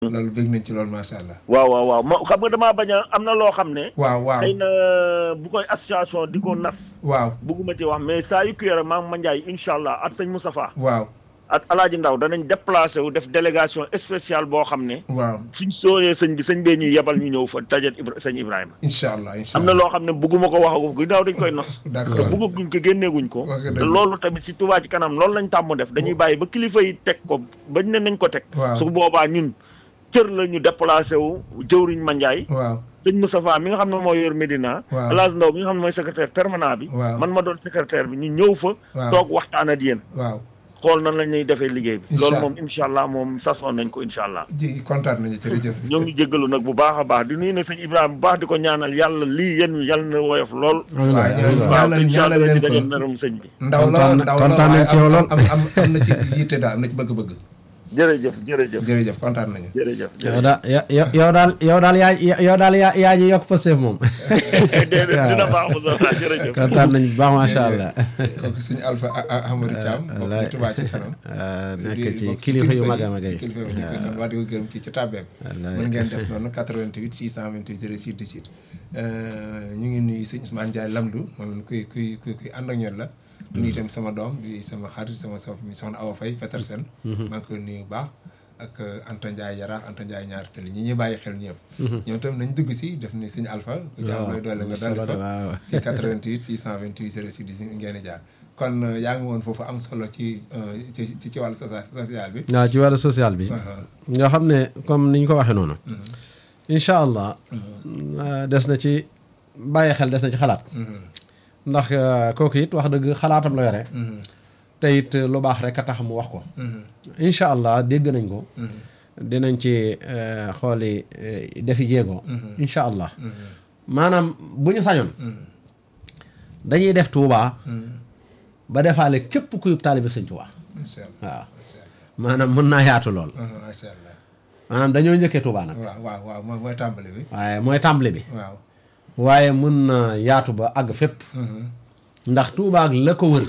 loolu bëgg nañ ci loolu macha allah. waaw waaw waaw ma xam nga damaa bañ a am na loo xam ne. waaw waaw xëy na bu koy association di ko nas. waaw bugguma ci wax mais saa yu kii rek maam Mandiaye incha allah at sëñ Moustapha waaw at Alaaji Ndaw danañ déplacé wu def délégation spéciale boo xam ne. waaw suñ sooyee sëñ bi sëñ bee ñuy yebal ñu ñëw fa tajet Ibra sëñ Ibrahima. incha allah incha am na allah loo xam ne bugguma ko waxagum ginnaaw dañ koy nos. d'accord te buggaguñ ko génneeguñ ko. Wax nga te dëgg. loolu tamit si Touba ci kanam loolu lañ tàmm def dañuy bàyyi ba kilifa yi teg ko bañ ne nañ ko teg. Waaw. su boobaa ñun cër la ñu déplacé wu jëwriñ Mandiaye. waaw sëñ Moustapha mi nga xam ne moo yor Médina. Waaw. Alaaji Ndaw mi nga xam ne mooy secrétaire permanent bi. Waaw. man ma doon secrétaire bi ñu ñëw fa. Waaw. toog waxtaan ak yéen. waaw xool nan la ñuy defee liggéey bi. Incha loolu Allah. moom incha allah moom sasoon nañ ko incha allah. ji kontaan nañu jërëjëf. ñoo ngi jéggalu nag bu baax a baax di nuyu na sëñ Ibrahima bu baax di ko ñaanal yàlla lii yéen wi yàlla na woyof lool. waaw ñaanal waaw ñaanal incha allah leen ci daje ko merum sëñ bi. ndaw la kontaan na- ndaw la kontaan nañ waaye ci yow am lool. am am am na ci yitte daal am na ci bëgg-bëgg. jërëjëf jërëjëf jërëjëf kontaan nañu. jërëjëf. yow daal yow yow daal yow daal yaa yow daal yaa yaa ñu yokk Pastef moom. déedéet dina baax mu sax jërëjëf. kontaan nañu bu baax macha allah. kooku suñu Alpha Amadou Thiam. bokk wallaay. ci Touba ci kanam. nekk ci bokk kilifa yu mag a mag yi. kilifa yu ñu koy sant wax di ko gërëm ci ci tàbbeem. Wallaay. mën ngeen def noonu 88 628 06 18. ñu ngi nuyu sëñ Ousmane Ndiaye Lamdou moom it kuy kuy kuy kuy ànd ak ñoom la. du nuyu itam sama doom di sama xarit sama sama soxna Awa Faye Petersen. maa ngi koy nuyu bu baax. ak Anta Ndiaye Yara Anta Ndiaye ñaar tëli ñi ñuy bàyyi xel ñëpp. ñoom itam nañ dugg si def ni sëñ Alpha. ku ci am looy doole nga dolli ko. waaw. ci 88 628 06 18 ngeen di jaar kon euh, yaa ngi woon foofu am solo ci euh, ci ci ci wàllu socia- social bi. waaw ci wàllu social bi. nga xam ne comme ni ñu ko waxee noonu. incha allah. euh, des na ci bàyyi xel des na ci xalaat. ndax euh, kooku it wax dëgg xalaatam la yore. te it lu baax rek a tax mu wax ko. incha allah dégg nañ ko. dinañ ci euh, xooli euh, defi jéego. incha allah. maanaam bu ñu sañoon. dañuy def Touba. ba defaale képp kuy taalibe Sëñ Touba. macha allah waaw macha allah. maanaam mën naa yaatu lool. macha allah. maanaam dañoo njëkkee Touba nag. waaw waaw waaw mooy mooy tàmbali bi. waaye mooy tàmbali bi. waaw. waaye mën na yaatu ba àgg fépp. ndax Touba ak la ko wër.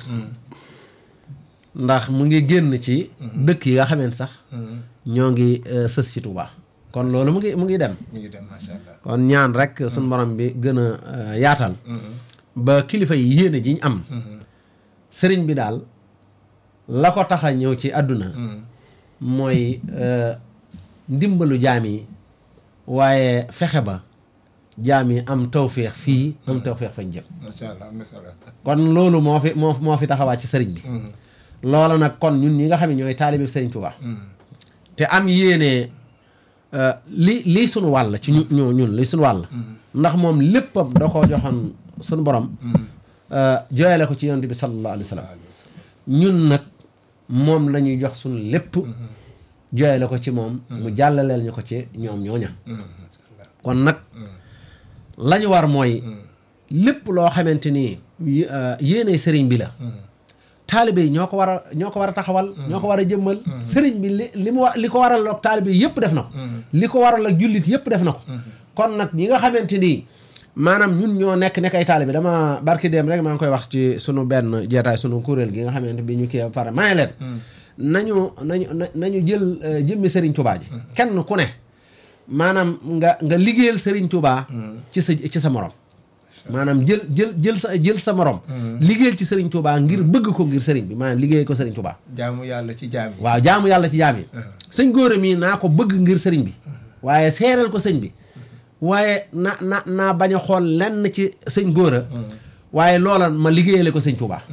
ndax mu ngi génn ci. dëkk yi nga xamante sax. ñoo ngi euh, sës ci Touba. kon loolu mu ngi mu ngi dem. mi ngi dem macha allah. kon ñaan rek suñu borom bi gën a euh, yaatal. ba kilifa yi yéene ji ñu am. sëriñ bi daal la ko tax a ñëw ci àdduna. mooy euh, ndimbalu jaam yi waaye fexe ba jaam yi am tawféex fii am tawféex fañ jëm. macha allah am na solo. kon loolu moo fi moo moo fi taxawaat ci sëriñ bi. loola nag kon ñun ñi nga xam ne ñooy taalibe sëriñ Tuubaa te am yéene euh, li lii sunu wàll ci ñu ñu ñun li sunu wàll. ndax moom léppam da koo joxoon sunu borom. euh, jooyale ko ci yonent bi sallallahu alayhi wa sallam. ñun nag moom la ñuy jox sunu lépp. jooyale ko ci moom. mu jàllaleel ñu ko ci ñoom ñooña. kon nag la ñu war mooy. lépp loo xamante ni yé- euh, yéene sëriñ bi la. taalibe yi ñoo ko war a ñoo ko war a taxawal. ñoo ko war a jëmmal. sëriñ bi li li mu wa li ko waral ak taalibe yi yëpp def na ko. li ko waral ak jullit yëpp def na ko. kon nag ñi nga xamante ni maanaam ñun ñoo nekk nekk ay taalibe dama barki dem rek maa ngi koy wax ci sunu benn jeetaay sunu kuréel gi nga xamante bi ñu kii ba pare maa leen. nañu nañu na nañu jël euh, jëmmi Serigne Touba ji. kenn ku ne maanaam nga nga liggéeyal Serigne Touba. ci sa ci sa morom. maanaam jël jël jël sa jël sa morom. liggéeyal ci Serigne Touba ngir bëgg ko ngir Serigne bi maanaam liggéey ko Serigne Touba. jaamu yàlla ci jaam yi. waaw jaamu yàlla ci jaam yi. sëñ góora mii naa ko bëgg ngir Serigne bi. waaye seereel ko sëñ bi. waaye na na naa bañ a xool lenn ci sëñ góora. waaye loola ma liggéeyale ko sëñ Touba.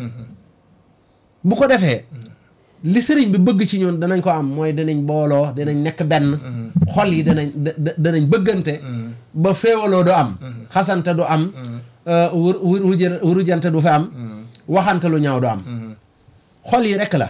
bu ko defee. li sëriñ bi bëgg ci ñun danañ ko am mooy danañ booloo danañ nekk benn. xol yi danañ da- da- danañ bëggante. ba féewaloo du am. xasante du am. euh, wur wur wujë- wurujante du fi am. waxante lu ñaaw du am. xol yi rek la.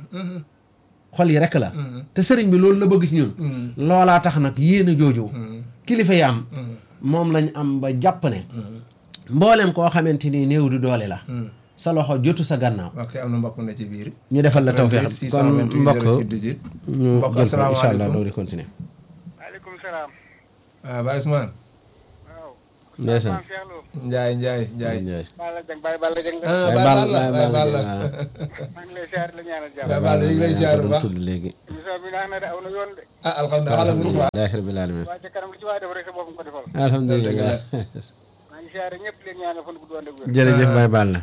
xol yi rek la. te sëriñ bi loolu la bëgg ci ñun. loolaa tax nag yéene jooju. kilifa yi am. moom lañ am ba jàpp ne. mboolem koo xamante ni néew du doole la. sa loxo jotu sa gannaaw. ok am na mbokk mu ne ci biir. ñu defal la tawfeex kon 628 mbokk 06 18. ñu mbokk jël ko incha allah asalaamaaleykum. doo di continuer. maaleykum salaam. ah Baye Ousmane. waaw ndeysaan maam Cheikh Lo Njaay Njaay Njaay Njaay Balla Dieng Baye Balla Dieng la ah Baye Baye Balla Balla Baye Baye Balla Balla maa ngi lay siyaar la ñaanal jàmm Baye Balla ñu ngi lay ziar bu baax tudd léegi émission bi naax na de aw na yoon de ah alhamdulilah alhamdulilah alhamdulilah rabbil alamin waa ca kanam lu ci waa def rek sa bopp nga ko defal alhamdulilah maa ngi siyaare ñëpp leen ñaanal fan gudd wànd ak wér jërëjëf Baye Balla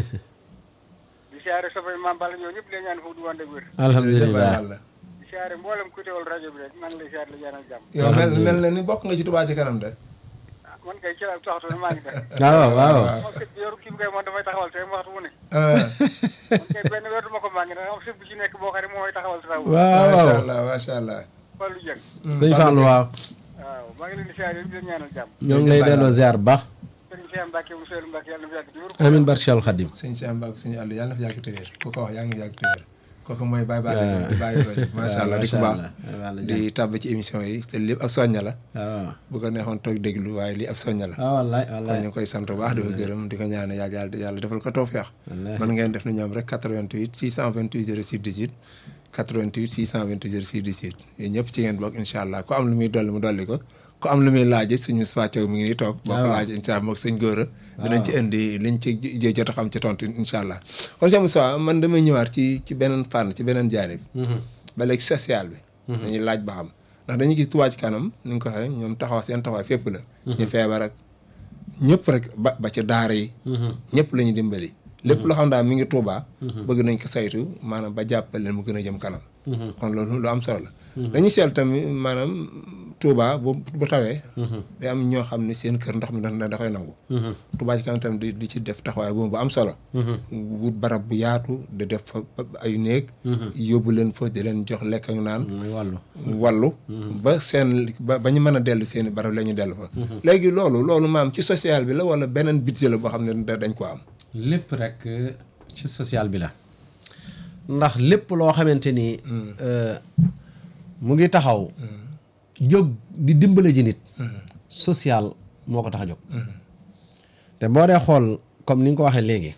di siyaare soppay maam Balla ñoo ñëpp leen ñaanal fan gudd wànd ak wér jërëjëf Baye alhamdulilah Balla di siyaare mboolem ku teewal rajo bi rek maa ngi lay siyaar la ñaanal jàmm yow mel mel na ni bokk nga ci Touba ci kanam de ah man kay ci la taxatu ne maa ngi def waaw waaw moom kay yoru kii bi kay moom dafay taxawal te waxtu wu ne ah man kay benn weer du ma ko manqué ndax am sëb bu ci nekk boo xam ne mooy taxawal taxaw waaw macha waaw allah macha allah Fallou Dieng sëñ Fallou waaw waaw maa ngi leen di siyaare yëpp di leen ñaanal jàmm ñoo ngi lay delloo ziar bu baax sëriñ Cheikh Mbacke mu Seydou Mbacke yàlla na fi yàgg di wér amin barke Cheikhul Khadim sëñ Cheikh Mbacke sëñ Aliou yàlla na fi yàgg te wér ku ko wax yàlla na fi yàgg te wér kooku mooy Baye Balla di bàyyi rajo macha allah di ko baax di tàbb ci émission yi te lépp ab soñña la waaw bu ko neexoon toog déglu waaye lii ab soñña la waaw wallaay kon wallaay ñu ngi koy sant bu baax di ko gërëm di ko ñaane yàlla yàlla yàlla defal ko tawfeex Wallaay. mën ngeen def na ñoom rek 88 628 06 18 88 628 06 18 yooyu ñëpp ci ngeen bokk incha allah ku am lu muy dolli mu dolli ko ku am lu muy laaj suñu Moustapha Thiaw mi ngi nii toog boo ko waaw. laaj incha allah moog sëñ Góora dinañ ci indi liñ ci j- jot a xam ci tontu incha allah kon sëñ Moustapha man damay ñëwaat ci ci beneen fànn ci beneen jaanib ba léegi social bi dañuy laaj ba xam ndax dañuy gis Touba ci kanam ni nga ko waxee ñoom taxaw seen taxawaay fépp la ñu feebar ak ñëpp rek ba ba ci daara yi ñëpp la ñu dimbali lépp loo xam daal mi ngi Touba bëgg nañ ko saytu maanaam ba jàppale leen mu gën a jëm kanam kon loolu lu am solo la dañuy seetlu tamit maanaam Touba bu bu tawee day am ñoo xam ne seen kër ndox mi da da koy nangu Touba ci kanam tamit di di ci def taxawaay boobu bu am solo wut barab bu yaatu di def fa ay néeg yóbbu leen fa di leen jox lekk ak naan muy wàllu wàllu ba seen ba ba ñu mën a dellu seen i barab la ñu dellu fa léegi loolu loolu maam ci social bi la wala beneen budget la boo xam ne da- dañ ko am lépp rek ci social bi la ndax lépp loo xamante ni euh, mu ngi taxaw jóg di dimbale ji nit social moo ko tax a jóg te boo dee xool comme ni nga ko waxee léegi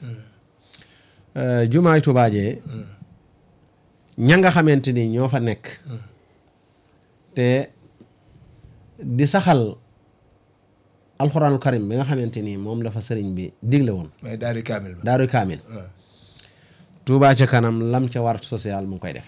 euh, jumaay Tuubaa jee ña nga xamante ni ñoo fa nekk te di saxal alxuraanul karim bi nga xamante ni moom la fa sëriñ bi digle woon mais daal di kaamil ba daaru kaamil waaw Touba ci kanam lam ca war social mu ngi koy def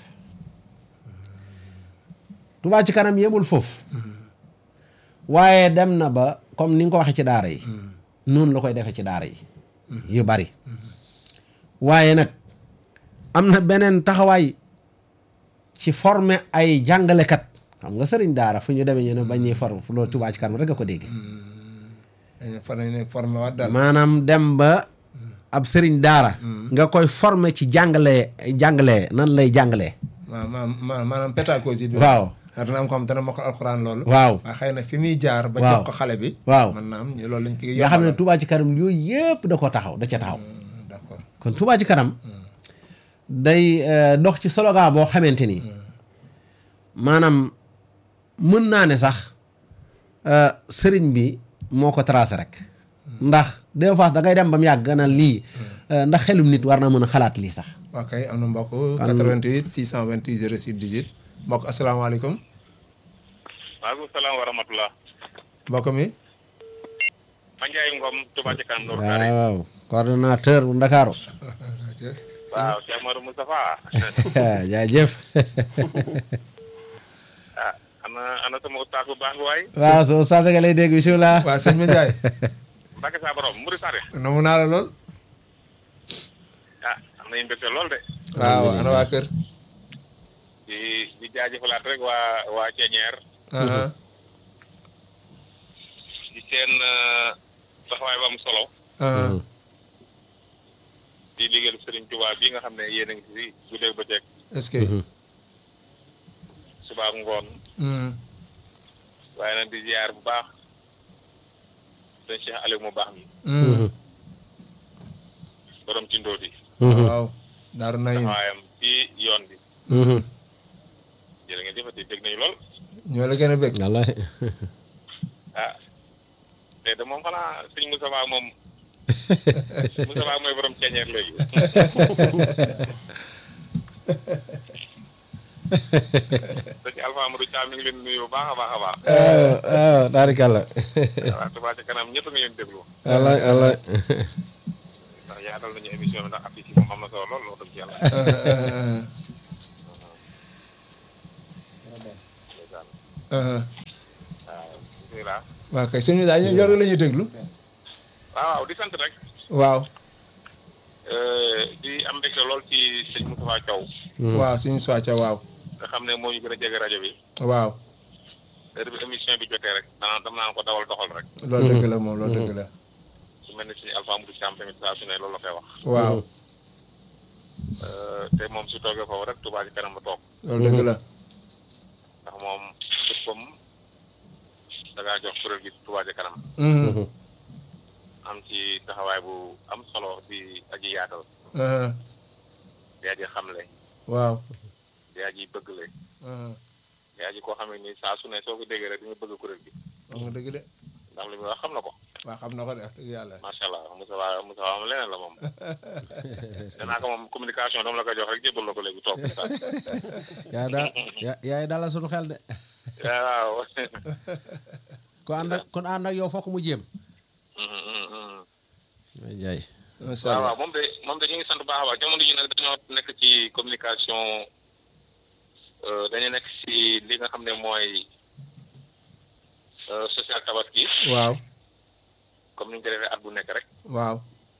Touba ci kanam yemul foofu waaye dem na ba comme ni nga ko waxee ci daara yi noonu la koy defee ci daara yi yu bari waaye nag am na beneen taxawaay ci former ay jàngalekat xam nga sëriñ daara fu ñu demee ñu ne bañ ñuy for loolu Touba ci kanam rek a ko dégg dañu fa ne formé waat daal maanaam dem ba ab sëriñ daara nga koy former ci jàngalee jàngalee nan lay jàngalee ma ma ma maanaam pédagogie bi waaw ndax dana am ko xam dana mokkal alxuraan loolu waaw waaye xëy na fi muy jaar ba Waaw. jox ko xale bi waaw mën naa am loolu lañ ci nga xam ne Touba ci kanam yooyu yëpp da ko taxaw da ca taxaw d'accord kon Touba ci kanam day euh, dox ci slogan boo xamante ni maanaam mën naa ne sax euh, sëriñ bi moo ko tracé rek ndax des fois da ngay dem ba mu yàgg na lii euh, ndax xelum nit war na mën a xalaat lii sax ok am na mbokk 88 628 06 18 mbokk asalaamaaleykum maaleykum salaam wa rahmatulah. mbokk mi Ma Ndiaye Ngom Touba ci kanam Nour waaw Kaare. waaw coordonnateur bu Ndakaaru waaw Cheikh Madou Moustapha. jaajëf ah ana ana sama ustaas bu baax bi waay. waaw soo saa nga lay dégg bisimilah waa sëñ ma Ndiaye Mbacke saa borom Mouride Sare. nomu naa la lool ah am nañu mbégte lool de. waaw ana waa kër di di jaajëfalaat rek waa waa Ceñeer. aha di seen euh, taxawaay ba am solo. aha di liggéeyal Serigne Touba bii nga xam ne yéen a ngi si guddeeg bëccëg est-ce que suba ak ngoon Hmm. waaye nag di ziar bu baax sëñ Cheikh Aliou mu baax mi Hmm. borom ci ndóoti waaw daaru nayin taxawaayam ci yoon bi jërë ngeen jëfati dégg nañu lool ñoo la gën a bëgg wallahi ah te de moom xanaa sëñ Moustapha moom Moustapha mooy borom ceeñeer léegi sëñ Alpha Amadou Thiam mi ngi leen nuyu bu baax a baax a baax waaw waaw taarikàlla waaw Touba ca kanam ñëpp nga leen déglu wallaay wallaay ndax yaatal nañu émission bi ndax affiche yi moom am na solo lool loolu dëgg ci yàlla ndeysaan waaw bismillah waaw kay sëñ bi daal yor la ñuy déglu waaw waaw di sant rek waaw di am mbégte lool ci sëñ Moustapha Thiaw waaw suñu soica waaw nga xam ne moo ñu gën a jege rajo bi waaw heure bi émission bi jotee rek danaa dam naan ko dawal doxal rek loolu dëgg la moom loolu dëgg la su mel ni suñu Alpha Amadou Thiam tamit saa su ne loolu la koy wax waaw te moom su toogee foofu rek Touba ci kanam la toog loolu dëgg la ndax moom léppam da ngaa jox kuréel gi Touba ci kanam Mhm. am ci taxawaay bu am solo di aji yaatal Mhm. di aji xamle waaw di aji bëggle Mhm. di aji koo xam ne ni saa su ne soo ko déggee rek di nga bëgg kuréel gi wax nga dëgg de ndax li muy wax xam na ko waaw xam na ko de wax dëgg yàlla macha allah Moussa Wa Moussa Wa am leneen la moom danaa ko moom communication dama la koy jox rek jébbal la ko léegi toog saa yaay daal ya- yaay dalal suñu xel de waaw ku ànd ak kon ànd ak yow fokk mu jéem Mhm, mhm, mhm. ay jaay macha waaw allah waaw moom de moom de ñu ngi sant bu baax a baax jamono ji nag dañoo nekk ci communication euh, dañu nekk ci li nga xam ne mooy euh, social tabaski waaw comme ni ñu ko defee at bu nekk rek waaw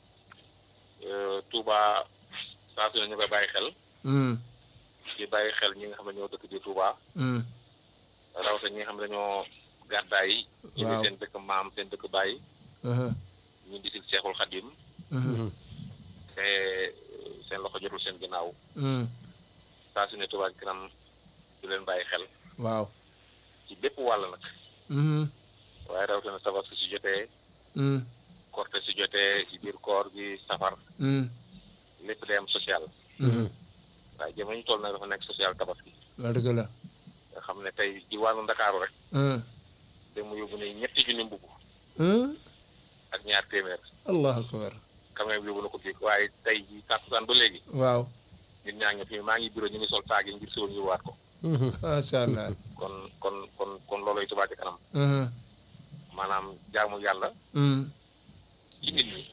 euh, Touba saa su ne ñu koy bàyyi xel Mhm. di bàyyi xel ñi nga xam ne ñoo dëkk di Touba Mhm. rawatina ñi nga xam ne dañoo gàddaay yi ñu Waaw. seen dëkk maam seen dëkk bàyyi Mhm. ñu di si Seexul Xadim Mhm. te euh, seen loxo jotul seen ginnaaw Mhm. saa su ne Touba ci kanam du leen bàyyi xel waaw ci bépp wàll nag Mhm. waaye rawatina tabaski su jotee Mhm. korte su jotee ci biir koor gi safar Mhm. lépp day am social Mhm. waaye jamono ñu toll nag dafa nekk social tabaski loolu dëgg la nga xam ne tey ci wàllu ndakaaru rek Mhm. da mu yóbbu ne ñetti junni mbubb Mhm. ak ñaar téeméer allahu akbar camion bi yóbbu na ko fii waaye tey ji tàkkusaan ba léegi waaw nit ñaa ngi fi maa ngi bureau ñu ngi sol taag yi ngir siwoon ñu waat ko macha allah kon kon kon kon looloy Touba ci kanam Mhm. maanaam jaamu yàlla Mhm. ci nit ñi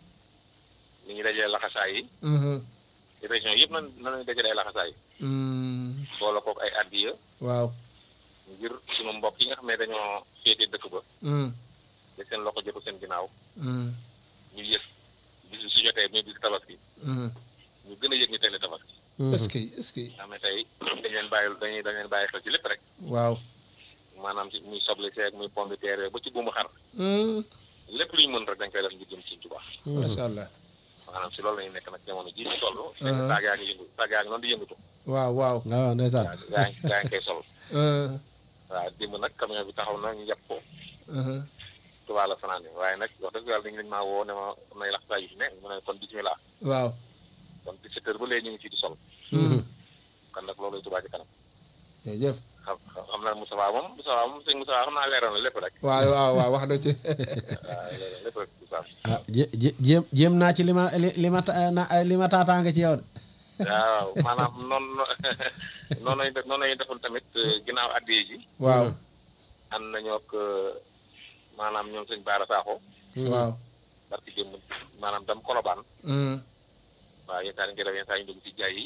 ni ñu dajee laxasaay yi Mhm. ci région yëpp nan nan lañu dajalee laxasaay Mhm. boole kook ay addiya waaw ngir sunu mbokk yi nga xam ne dañoo féete dëkk ba Mhm. te seen loxo jotu seen ginnaaw Mhm. ñu yëg bis bi su jotee muy bis tabaski Mhm. ñu gën a yëg ñu tey la tabaski est-ce que est-ce que nga xam ne tey dañ leen bàyyi dañuy dañ leen bàyyi xel ci lépp rek waaw maanaam ci muy soble seeg muy pomme de terre ba ci buumu xar Mhm. lépp lu ñu mën rek dañ koy def ngir jëm ci Tuubaa macha allah maanaam si loolu la ñu nekk nag jamono ji ñu toll Uh-huh. taag yaa ngi yëngu taag yaa ngi noonu di yëngatu waaw waaw waaw ndeysaan yaa yaa ngi yaa ngi koy sol Mhm. waaw démb nag camion bi taxaw na ñu yàpp ko Mhm. Tuubaa la fanaan waaye nag wax dëgg yàlla dañu maa woo ne ma am nay lax saa yu fi ne mu ne kon bismillah waaw kon 17 heures ba léegi ñu ngi fii di sol Mhm. kon nag loolu Tuubaa ci kanam jërëjëf xam xam naa Moustapha moom Moustapha moom sëñ Moustapha xam naa leeral na lépp rek waaw waaw waaw wax na ci waaw leeral na lépp rek Moustapha ah jé- jé- jéem jéem naa ci li ma li li ma ta- na li ma taataanga ci yow de waaw maanaam noonu noonu lañu def noonu lañu defoon tamit euh, ginnaaw addiye ji waaw ànd nañoo ak euh, maanaam ñoom sëñ Baara Sakho waaw parce que démb maanaam dam kolobaan Mhm. waaw yenn saa yi ñu koy def yenn saa yi ñu dugg ci jaay yi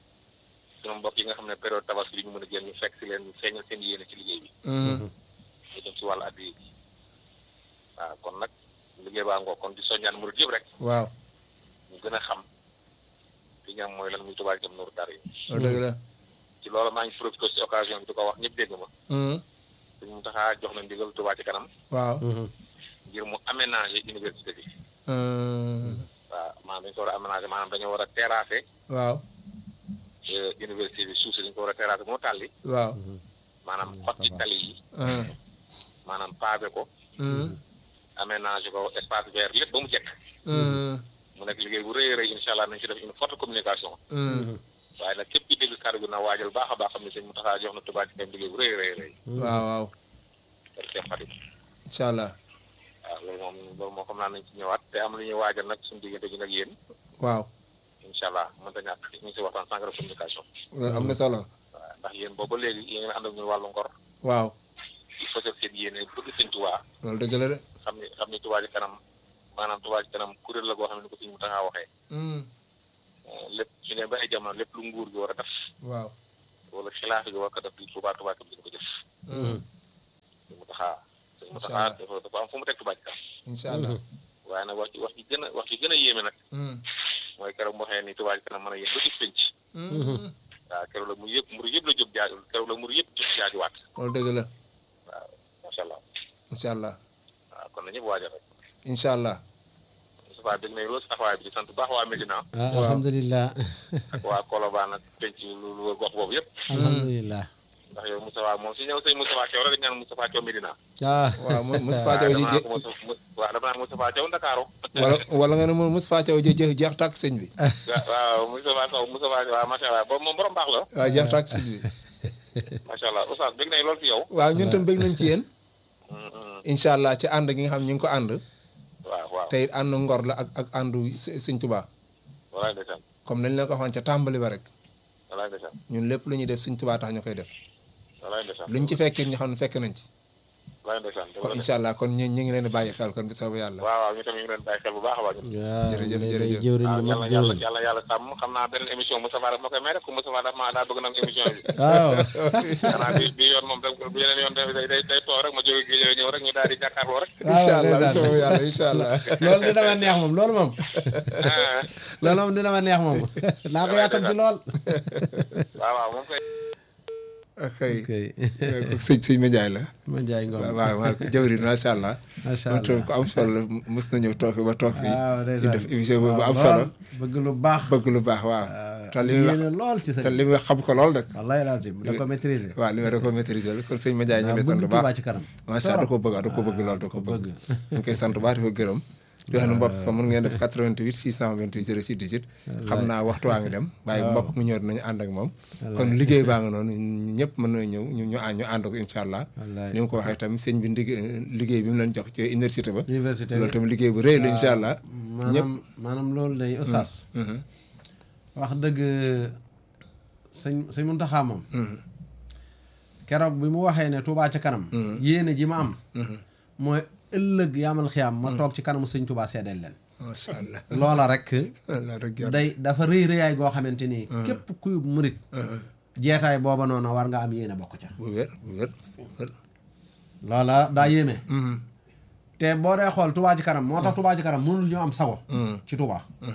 sunu mbokk yi nga xam ne période tabaski bi ñu mën a génn ñu fekk si leen ñu feeñal seen yéene ci liggéey bi Mhm. ñu dem si wàllu addiye ji waaw kon nag liggéey baa ngoo kon di soññaan murid yëpp rek waaw ñu gën a xam li ñu am mooy lan muy Touba Ca Kanam Nourou Darayni loolu dëgg la ci loolu maa ngi profité si occasion bi di ko wax ñëpp dégg ma Mhm. suñ mu taxaa jox na ndigal Touba Ca Kanam waaw ngir mu aménager université bi Mhm. waaw maanaam dañu ko war a aménager maanaam dañoo war a terrasser waaw euh, université bi suuf si dañu ko war a terrasser moo tàlli waaw maanaam xotti tali yi Mhm. maanaam pavé ko Mhm. aménager ko espace vert lépp ba mu jekk Mhm. mu nekk liggéey bu rëy a rëy incha allah nañ ci def une forte communication Mhm. waaye nag képp ki dégg kàddu gi na waajal baax a baax xam ne sëñ mu taxaa jox na Touba Ca Kanam liggéey bu rëy a rëy rëy waaw waaw ak Cheikh Fatim incha allah waaw loolu moom loolu moom xam naa nañ ci ñëwaat te am lu ñuy waajal nag suñu diggante gi nag yéen waaw incha allah mënta ñàkk ñu ngi si waxtaan sànq de communication loolu am na solo waaw ndax yéen booba léegi yéen ngeen ànd ak ñun wàllu ngor waaw di fësal seen yéene bëgg sëñ Tuubaa loolu dëgg la de xam ni xam ni Tuubaa ci kanam maanaam Tuubaa ci kanam kuréel la goo xam ne ni ko suñu mu taxaa waxee lépp su ne ba ay jamono lépp lu nguur gi war a def waaw wala xilaaf gi war ko def di Tuubaa Tuubaa kam dina ko jëf suñu mu taxaa suñu mu Incha taxaa Allah. dafa dafa am fu mu teg Tuubaa ci kanam incha allah waaye nag wax ci wax ci gën a wax ci gën a yéeme nag mooy keroog mu waxee ni Tuubaa ci kanam mën a yéen ba ci pénc waaw keroog la mu yëpp muru yëpp la jóg jaaju keroog la muru yëpp jóg jaajuwaat loolu dëgg la waaw macha allah incha allah waaw kon na ñëpp waajal rek incha allah Moustapha dégg nañ loolu si taxawaay bi di sant bu baax waa Médina ah alhamdulilah ak waa Colobane ak penc lu lu gox boobu yëpp alhamdulilah ndax yow Moustapha moom si ñëw sëñ Moustapha Thiaw rek ñaan Moustapha Thiaw Médina ah waaw mo Moustapha Thiaw ji dama jë naan ko Moussa- Moussa- waaw dama naan Moustapha Thiaw Ndakaaru wala wala nga ne mo Moustapha Thiaw ji jeex jeex tàkk sëñ bi waaw waaw Moustapha Sow Moustapha waaw macha allah boobu moom borom baax la waaw jeex tàkk sëñ bi macha allah Oustaz dégg nañ loolu si yow waaw ñun tam bëgg nañ ci yéen Mm, mm. incha allah ci ànd gi nga xam ñu ngi ko ànd waaw waaw te it ànd ngor la ak ak àndu së- sëñ Tuubaa walaay ndeysaan comme nañ leen ko waxoon ca tàmbali ba rek walaay ndeysaan ñun lépp lu ñuy def sëñ Tuubaa tax ñu koy def walaay ndeysaan luñ ci fekkee ñu xam ne fekk nañ ci walaay ndeysaan dëgg kon la de. incha allah kon ñu ñu ngi leen di bàyyi xel kon bi soobu yàlla waaw waaw ñu tam ñu ngi leen bàyyi xel bu baax a baax ñun waaw Jërëjëf, day- day jërëjëf. jëwriñ waaw lu yàlla mat yàlla jëwriñ yàlla yàlla sàmm xam naa beneen émission Moustapha daf ma koy may rek ku Moustapha daf ma daa bëgg nag émission bi waaw xanaa bi bi yoon moom da bu yeneen yoon day day day toog rek ma jóge gi ñëw rek ñu daal di jàkkaarloo rek incha allah bi ndeysaan. soobu yàlla incha allah loolu dina ma neex moom loolu moom ah loolu moom dina ma neex moom naa ko yàkkam ci lool waaw waaw moom koy xëy ok sëñ sëñ Médiaye la ma njaay ngoom waaw waaw waaw jawrin macha allah macha moom tamit allah ku am solo la mës na ñëw toog fi ba toog fi waaw di ndeysaan def émission boobu bu am waaw, solo lool. bëgg lu baax bëgg lu baax waaw te li muy wax yéene lool ci te sëñ li muy wax xam ko lool nag wallahi lazim da ko maîtriser waaw li may da ko maîtriser la kon sëñ Médiaye ñu ngi lay sant bëgg bu Tuubaa baax ci kanam macha allah da ko bëgg da ko bëgg lool da ko bëgg ñu ngi koy sant bu baax di ko gërëm di wax ne mbokk ko mën ngeen def 88 628 06 18 xam naa waxtu waa ngi dem waaye mbokk mu ñëw dinañu ànd ak moom kon liggéey baa nga noonu ñëpp mën na ñëw ñu ñu ànd ñu ànd ko incha allah wallaay ni nga ko waxee tamit sëñ bi ndig- liggéey bi mu leen jox ci université ba université loolu tamit liggéey bu rëy la incha allah ñëpp maanaam maanaam loolu day oustaz wax dëgg sëñ sëñ Muntaxa moom keroog bi mu waxee ne Touba ca kanam yéene ji ma am mooy ëllëg yaamal xiyaam ma toog ci kanamu sëñ Touba seedeel leen macha allah loola rek allah rek yàlla day dafa rëy rëyaay goo xamante ni képp kuy murit jeetaay booba noonu war nga am yéene bokk ca bu wér bu wér bu wér loola daa yéeme te boo dee xool Touba ci kanam moo tax Touba ci kanam mënul ñu am sago ci Touba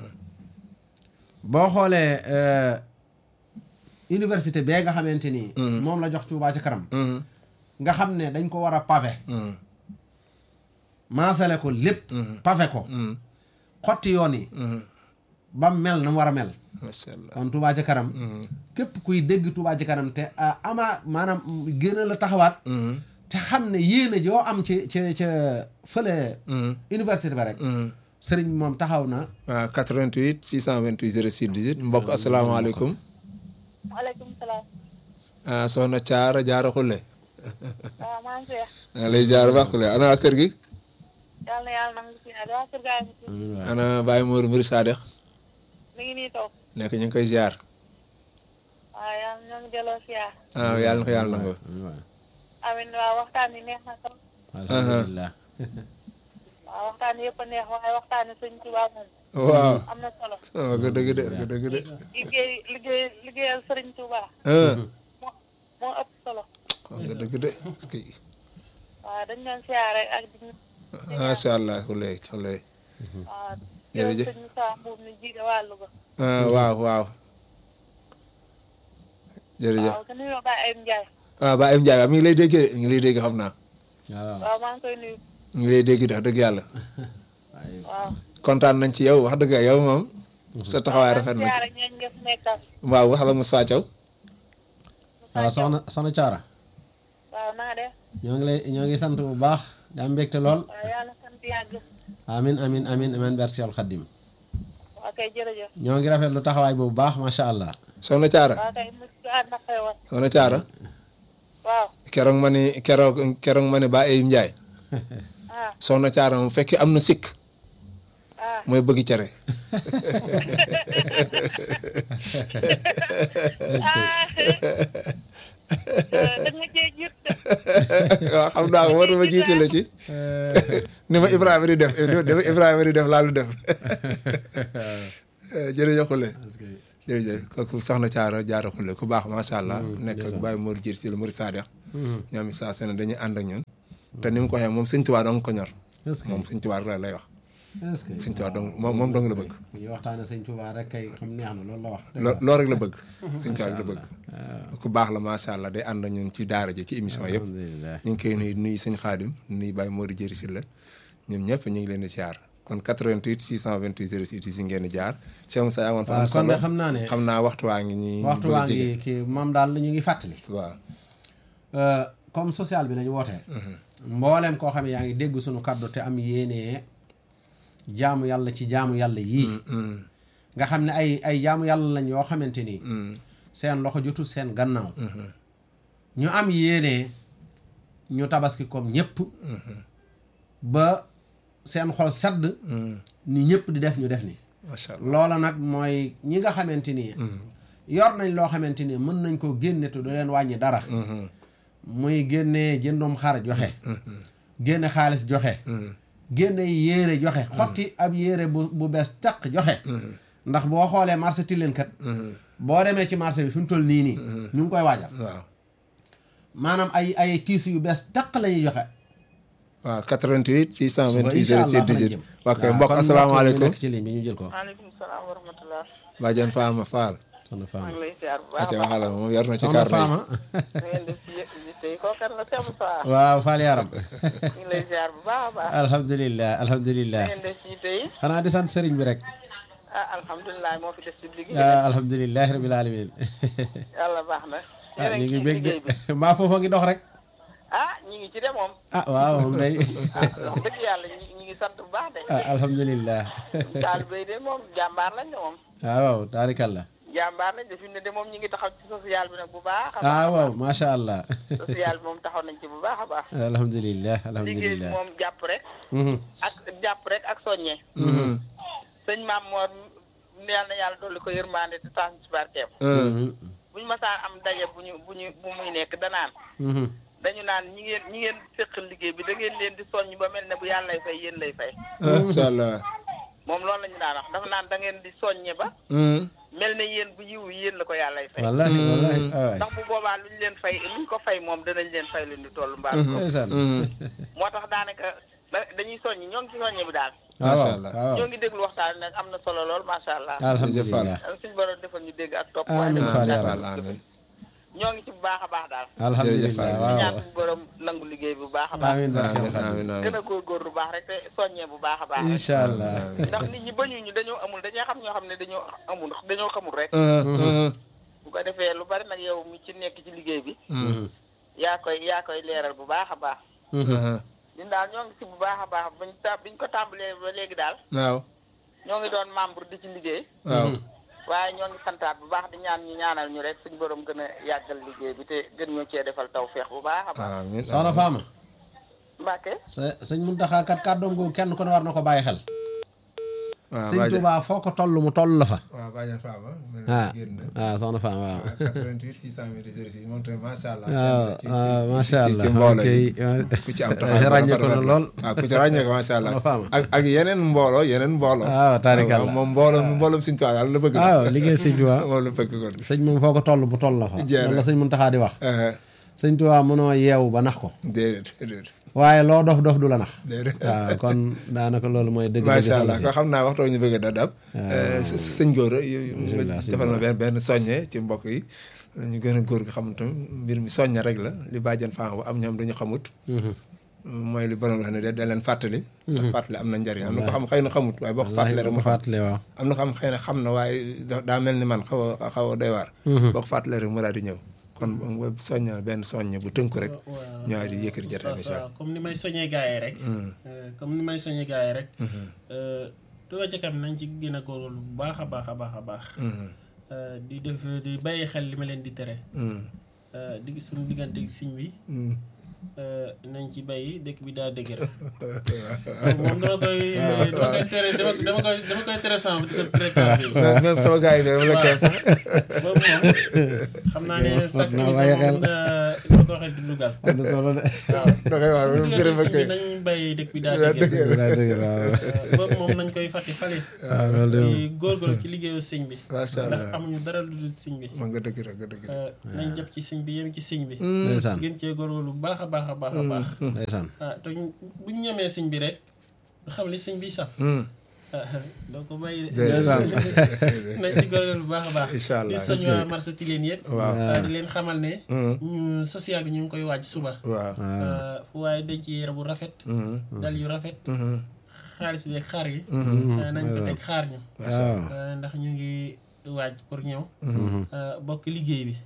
boo xoolee euh, université bee nga xamante ni moom la jox Touba ci kanam nga xam ne dañ ko war a pavé maasale ko lépp pavé ko xotti yoon yi ba mel na mu war a mel macha allah kon Touba ci kanam képp kuy dégg Touba ci kanam te ah, ama maanaam gën a la taxawaat te xam ne yéene joo am ci ci ca fële université ba rek sëriñ moom taxaw na waaw 88 628 06 18 mbokk asalaamaaleykum waaleykum salaam. ah soxna Caara Jaara Xulle waaw maa ngi seex. maa lay jaar baax Xulle ana waa kër gi yàlla na yàlla nangu si àll waa kër gaa ngi si. ana Baye Mor Mbir Sadex mi ngi nii toog. nekk ñu ngi koy ziar waaw yàlla ñoo ngi delloo siyaar. ah yàlla na ko yàlla nangu amiin waaw waxtaan yi neex na trop. alhamdulilah waaw waxtaan yëpp a neex waaye waxtaan yi sëñ Tuubaa moom waaw am na solo. ah wax nga dëgg de wax nga dëgg de liggéey liggéey liggéeyal sëriñ Tuubaa ah moo moo ëpp solo. wax nga dëgg de parce que waaw dañ doon siyaare ak di. macha allah Xulle Xulle waaw. Jërëjëf. yow sëñ Moussa Mbuub mi jiite wàllu ba. ah waaw waaw jërëjëf waaw ka nuyoo Baye Ayim Ndiaye. ah Baye Im Ndiaye mi ngi lay dégg de mi ngi lay dégg xam naa waaw waaw maa ngi koy nuyu. mi ngi lay dégg de wax dëgg yàlla waaw. kontaan nañ ci yow wax dëgg yow moom sa taxawaay rafet na ci siyaare ñooñu nga fi nekkal. waaw wax la Moussa Thiaw waaw soxna soxna Caara waaw na nga def. ñoo ngi lay ñoo ngi sant bu baax di am mbégte lool waaw yàlla sant yàgg. amin amin amin amin barke al xaddim waaw kay jërëjëf. ñoo ngi rafet lu taxawaay bu baax macha allah soxna Thiara waaw kay mu ànd ak xewal. soxna Thiara waaw. keroog ma ni keroog keroog ma ni Baye Im Ndiaye ah soxna Thiara moom fekkee am na sikk ah mooy bëgg cere ah da nga cee jiit de. waaw xam naa ko moo tax ma jiite la ci ni ma Ibrahima di def ni ma Ibrahima di def laalu def jërëjëf Khoule jërëjëf kooku soxna Thiara Diarra Khoule ku baax macha allah nekk ak Baye Mor Diir si la Mor Sadex ñoom saa su ne dañuy ànd ak ñun te ni mu ko waxee moom sëñ Tuubaa dong ko ñor est-ce que moom sëñ Tuubaa rek lay wax est-ce que sëñ Tuubaa dong moom moom dong la bëgg bu ñuy waxtaane sëñ Tuubaa rek kay xam neex na loolu la wax loo loolu rek la bëgg sëñ Tuubaa rek la bëgg ku baax la macha allah day ànd ak ñun ci daara ji ci émission yëpp alhamdulilah ñu ngi koy nuyu nuyu sëñ Xaadim nuyu Baye Mor Diir si la ñoom ñëpp ñu ngi leen di siyaar kon 88 628 06 si ngeen di jaar Cheikh Moussa amoon fa waaw am kon solo de xam naa ne xam naa waxtu waa ngi ñi waxtu waa ngi kii moom daal ñu ngi fàttali waaw Euh, comme social bi lañu wootee mbooleem koo xam ne yaa ngi dégg suñu kàddu te am yéenee jaamu yàlla ci jaamu yàlla yii nga xam ne ay ay jaamu yàlla lañ yoo xamante ni seen loxo jotul seen gannaaw ñu am yéenee ñu tabaski comme ñëpp ba seen xol sedd ni ñëpp di def ñu def ni macha allah loola nag mooy ñi nga xamante ni yor nañ loo xamante ni mën nañ ko génne te du leen wàññi dara muy génne jëndum xar joxe génne xaalis joxe génne yéere joxe xotti ab yéere bu bu bees taq joxe ndax boo xoolee marché Tilène kat boo demee ci marché bi fi mu toll nii nii ñu ngi koy waajal waaw maanaam ay ay tiis yu bees taq la ñuy joxe waaw 88 suba 628 incha allah 06 fa lañ 18 jëm ok waaw mbokk kon asalaamaaleykum nekk ci ligne bi ñu jël ko maaleykum salaam wa rahmatulah. Badiane Fama Fall soxna maa Fama ngi lay ziar bu baax aca a baax. waxala moom yor na ci soxna carnet Fama da ngeen def si yi tey kooku kan la Cheikh Moussa. waaw Fall yaram ñu ngi lay ziar bu baax a baax. alhamdulilah da alhamdulilah ngeen def si tey xanaa di sant sëriñ bi rek ah alhamdulilah moo fi def si liggéey. ah alhamdulilah rabil alamin yàlla baax na. ah yéen a ñu ngi ngi ci bég de liggéey bi. mbaa foofa ngi dox rek ah ñu ngi ci de moom. ah waaw moom day ah wax dëgg yàlla ñu ñu ngi sant bu baax de. ah alhamdulilah taalibe yi de moom jàmbaar lañ de moom. ah waaw taarikalla jàmbaar lañ de fi mu ne de moom ñu ngi taxaw ci social bi nag bu baax. a baax ah a waaw baax. macha allah social bi moom taxaw nañ ci bu baax a baax. alhamdulilah liggéey bi alhamdulilah moom jàpp rek. Mhm. ak jàpp rek ak soññe. sëñ maam Mor yal na yàlla dolli ko yërmande te tax ci barkeem. Mhm. bu ñu masaan am daje bu ñu bu ñu bu muy nekk danaan Mhm. dañu naan ñi ngeen ñi ngeen séqal liggéey bi da ngeen leen di soññ ba mel ne bu yàlla lay fay yéen lay fay. macha allah moom loolu la ñu daan wax dafa naan da ngeen di soññe ba mel ne yéen bu yiw yéen la ko yàlla lay fay. wallahi wallahi ah ndax bu boobaa lu ñu leen fay lu ñu ko fay moom danañ leen fay lu ñu toll mbaa ko ndeysaan moo tax daanaka da- dañuy soññ ñoo ngi ci soññe bi daal. ah Macha waaw allah. ah waaw ñoo ngi déglu waxtaan bi nag am na solo lool macha allah. alhamdulilah suñu borom defal ñu dégg ak topp. Amiin waaye Fall defal yàlla. Fall amin ñoo ngi ci bu baax a baax daal. alhamdulilah Fall. di waaw ñaan suñu borom nangu liggéey bu baax a baax. amiin barke amin Xaadim. amin gën amin a góorgóor bu baax rek te soññee bu baax a baax rek. incha allah ndax nit ñi bañu ñu dañoo amul dañoo xam ñoo xam ne dañoo amul dañoo xamul rek. bu ko defee lu bari nag yow mi ci nekk ci liggéey bi. yaa koy yaa koy leeral bu baax a baax. ñun daal ñoo ngi ci bu baax a baax bañ ta biñ ko tàmbalee ba léegi daal waaw ñoo ngi doon membre di ci liggéey. waaw waaye ñoo ngi santaat bu baax di ñaan ñu ñaanal ñu rek suñu borom gën a yàggal liggéey bi te gën ñoo cee defal taw feex bu baax a baax. amin soxna Fama Mbacke sa sëñ Muntaxa kat kàddoom googu kenn ku ne war na ko bàyyi xel waaw sëñ Badiane Tuubaa foo ko toll mu toll la fa waaw Badiane Fama ah génn ah soxna Fama waaw 88 628 moom tamit macha allah waaw ci- ci- waaw ci- macha ci- allah ci mbooloo ok yi ku ci am taxawaay bu ràññee ko rafet na la. lool waaw ku ci ràññee ko macha allah Soxna Fama. ak ak yeneen mbooloo yeneen mbooloo waaw taarikalla. moom mbooloo mbooloom Sëñ Tuubaa daal la bëgg waaw liggéey sëñ Tuubaa moom la bëgg kon sëñ moom foo ko toll mu toll la fa Jeex na. loolu la sëñ Muntaxa di wax Eh, sëñ Tuubaa mënoo yeewu ba nax ko déedéet déedéet waaye loo dof dof du la nax déedéet waaw kon daanaka loolu mooy dëgg macha dëgg allah solo ko xam naa waxtoo ñu bëgg a dab s sëñ góor Bismillah, sëñ defal na Gora. benn benn soññe ci mbokk yi ñu gën a góor gi xam tam mbir mi soññe rek la li bàjjan faa am ñoom dañu xamut mooy li borom wax ne da da leen fàttali ndax fàttali am na njariñ am na ko xam xëy na xamut waaye boo ko fàttalee rek mu xam fàttali waaw am na ko xam xëy na xam na waaye da- daa mel ni man xaw a xaw a doy waar boo ko fàttalee rek mu daal di ñëw kon nga soñña benn soññe bu tënku rek ñëwaat di yëkkati jotaay bi Oustaz, waaw comme ni may soññee gars yi rek Euh, comme ni may soññee gars yi rek euh, Touba ca kanam nañ ci gën a góorgóorlu bu baax a baax a baax a baax Euh, di def di bàyyi xel li ma leen di tere Euh, di suñu diggante ak siñ bi euh, nañ ci bàyyi dëkk bi daa dëgër moom dama koy dama koy tere dama dama koy dama koy tere sama di ko tere kaa bi même sama gars yi de dama la koy sax boobu moom xam naa ne chaque naa émission bàyyi xel. moom nga ko waxee di dugal am na solo de da koy wax même diggante firima sëñ koy bi nañ bàyyi dëkk bi daa daa dëgër dëgg daa dëgg waaw Euh, boobu moom nañ koy fàtte fale waaw loolu de moom di góorgóorlu ci liggéeyu sëñ bi macha ndax allah amuñu dara lu dul sëñ bi man nga dëgg rek nga dëgg rek Euh, nañ jàpp ci sëñ bi yem ci sëñ bi ndeysaan gën cee góorgóorlu bu baax a baax a baax a baax ndeysaan ah te ñu- buñ ñemee sëñ bi rek xam li sëñ bi saf doo ko bàyyi de ndeysaan nañ ci góorgóorlu bu baax a baax incha allah di soñ waa marché Tilène yëpp waaw ah, di leen xamal ne ñu social bi ñu ngi koy waaj suba waaw Ah, fu waaye denc yére bu rafet dal yu rafet xaalis bi ak xaar yi ah, nañ ko teg xaar ñu waaw ah, ndax ñu ngi waaj pour ñëw ah, bokk liggéey bi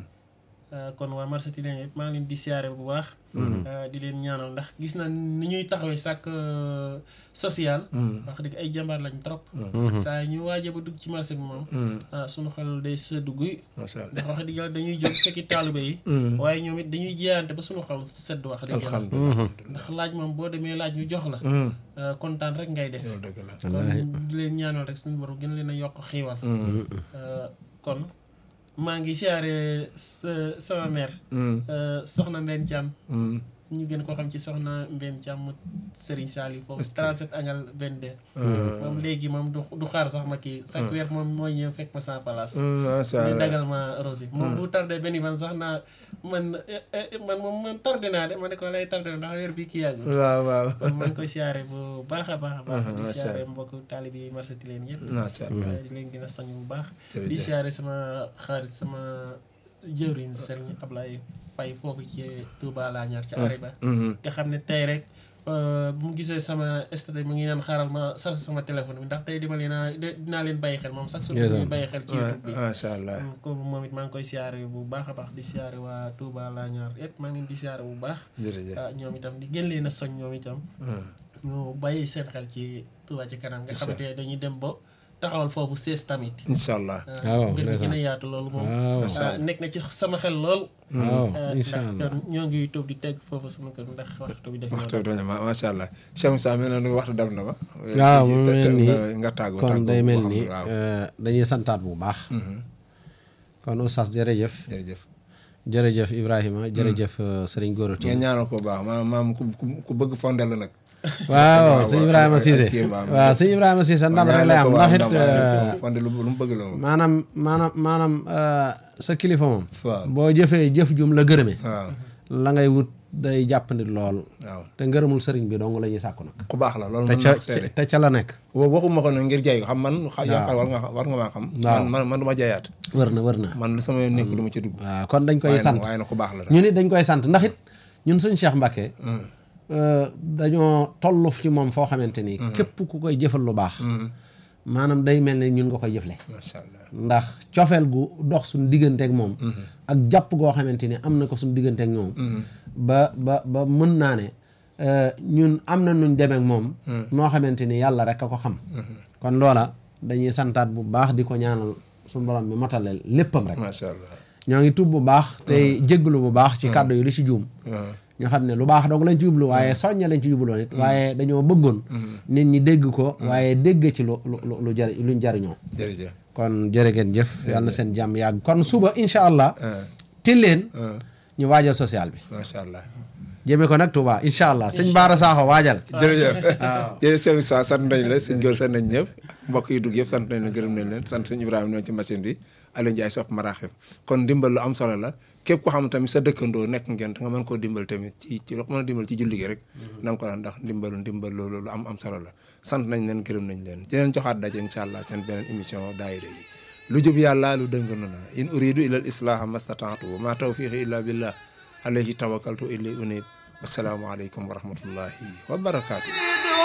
Uh, kon waa marché Tilène yëpp maa ngi leen di siyaare bu baax. Uh, di leen ñaanal ndax gis na ni ñuy taxawee sàkk uh, social. wax dëgg ay jàmbaar lañ trop. saa yi ñu waajee ba dugg ci marché bi moom. ah sunu xel day sedd guy. macha allah ndax wax dëgg yàlla dañuy jóg fekki taalibe yi. waaye ñoom it dañuy jiyaante ba sunu xel sedd wax dëgg yàlla. alhamdulilah ndax laaj moom boo demee laaj ñu jox la. uh, kontaan rek ngay def. loolu dëgg la kon di leen ñaanal rek suñu borom gën leen a yokk xiiwal. Uh, kon maa ngi siyaare sa sama mère. Uh, soxna Mbène Thiam. ñu gën ko xam ci soxna Mbène Thiam mu Serigne Saliou foofu 37 angal 22. moom léegi moom du du xaar sax ma kii. chaque weer moom mooy ñëw fekk ma sans place. macha di allah dagal ma rosi moom bu tardé benn fan sax naa man eh, eh, man moom man tardé naa de ma ne ko lay tardé ndax weer bi kii yàgg. waaw waaw kon maa ngi koy siyaare bu baax a baax a baax. di macha siyaare Allah. mbokk taalibe yi marché Tilène yëpp. macha allah di leen gën a sañ bu baax. Jërëjëf. di siyaare sama xarit sama jëwriñ Serigne Ablaye Faye foofu ci Touba laa ñaar ci Ariba. nga xam ne tey rek euh, bu mu gisee sama statut mu ngi naan xaaral ma chargé sama téléphone bi ndax tey dima leen a de- dinaa leen bàyyi xel moom sax su Yes, ñuy sir. bàyyi xel ci YouTube bi. macha allah Mm, ko moom it maa ngi koy siyaare bu baax a baax di siyaare waa Touba laa ñaar yëpp maa ngi leen di siyaare bu baax. jërëjëf ah ñoom itam di gën leen a soñ ñoom itam. ñu bàyyi seen xel ci Touba ci kanam nga xamante ne dañuy dem ba taxawal foofu sees tamit. incha allah waaw, gën a gën a ndeysaan. yaatu loolu moom. waaw ah, nekk na ci sama xel lool. waaw ah, incha ndax allah kon ñoo ngi toog di teg foofu sama kër ndax waxtu bi def waxtu bi doon ma macha allah Cheikh Moussa mel na ni waxtu dem na ma. waaw mu mel ni nga- nga tàggoo kon tàggoo day boo mel xam ni ne waaw euh, dañuy santaat bu baax kon oustaz jërëjëf jërëjëf. jërëjëf Ibrahima jërëjëf euh, Serigne Gora nga Tine ñaanal ko bu baax maam maam ku ku- ku bëgg fondel la nag. waaw waaw, sëñ waaw, Ibrahima ak Cissé kii baam. waaw sëñ Ibrahima Cissé ndam rek lay am ndax it euh, fondel lu lu mu bëgg la moom. maanaam maanaam maanaam euh, sa kilifa moom waaw boo jëfee jëf jum la gërëme waaw la ngay wut day jàppandi lool waaw te ngërëmul sëriñ bi dong la ñuy sàkku nag ku baax la loolu te mën ca naa ko seede. te ca la nekk wa- waxuma ko nag ngir jaay ko xam man. xa- yaakaar war nga war nga maa xam. Waaw. man man man du ma jaayaat. wër na wër na man lu sama yoon nekk du ma ci dugg. waaw kon dañ koy waaye nag sant waaye nag ku baax la. ñu nit dañ koy sant ndax it ñun suñ Cheikh Mbacke euh, dañoo toll ci moom foo xamante ni képp ku koy jëfal lu baax maanaam day mel ne ñun nga koy jëfle macha allah. ndax cofeel gu dox suñ digganteek moom ak jàpp goo xamante ni am na ko suñ digganteek ñoom ba ba ba mën naa ne euh, ñun am na nuñ demeek moom noo xamante ni yàlla rek a ko xam kon loola dañuy santaat bu baax di ko ñaanal suñ borom bi motaleel léppam rek macha allah. ñoo ngi tub bu baax tey jégglu bu baax ci kàddu yi li ci juum waaw. ñu xam ne lu baax dong lañ ci jublu waaye soñña lañ ci jubloon it waaye dañoo bëggoon nit ñi dégg ko waaye dégg ci lu lu lu lu jari luñ jariñoo jërëjëf. kon jërë ngeen jëf yàlla na seen jàmm yàgg kon suba incha allah ah tilleen ah ñu waajal social bi macha allah. jëmee ko nag Touba incha allah sëñ Baara Sakho waajal jërëjëf jërëjëf sëñ Moussa sant nañ la sëñ Gora sant nañ ñëpp mbokk yi dugg yëpp sant nañ leen gërëm nañ leen sant sëñ Ibrahima noonu ci machine bi Aliou Ndiaye sopp maraaxib kon ndimbal lu am solo la képp ko xam tamit sa dëkkandoo nekk ngeen te nga mën koo dimbal tamit ci ci loo ko mën a dimbal ci julli gi rek na nga ko daan ndax ndimbalu ndimbal loolu lu am am solo la sant nañ leen gërëm nañ leen di leen joxaat daje incha allah seen beneen émission daayira yi lu jub yàlla lu dëng na in uridu ila al islaha mastataatu wa ma tawfiqi illa billah alayhi tawakkaltu ilay unib wasalaamu aleykum wa rahmatullahi wa barakaatu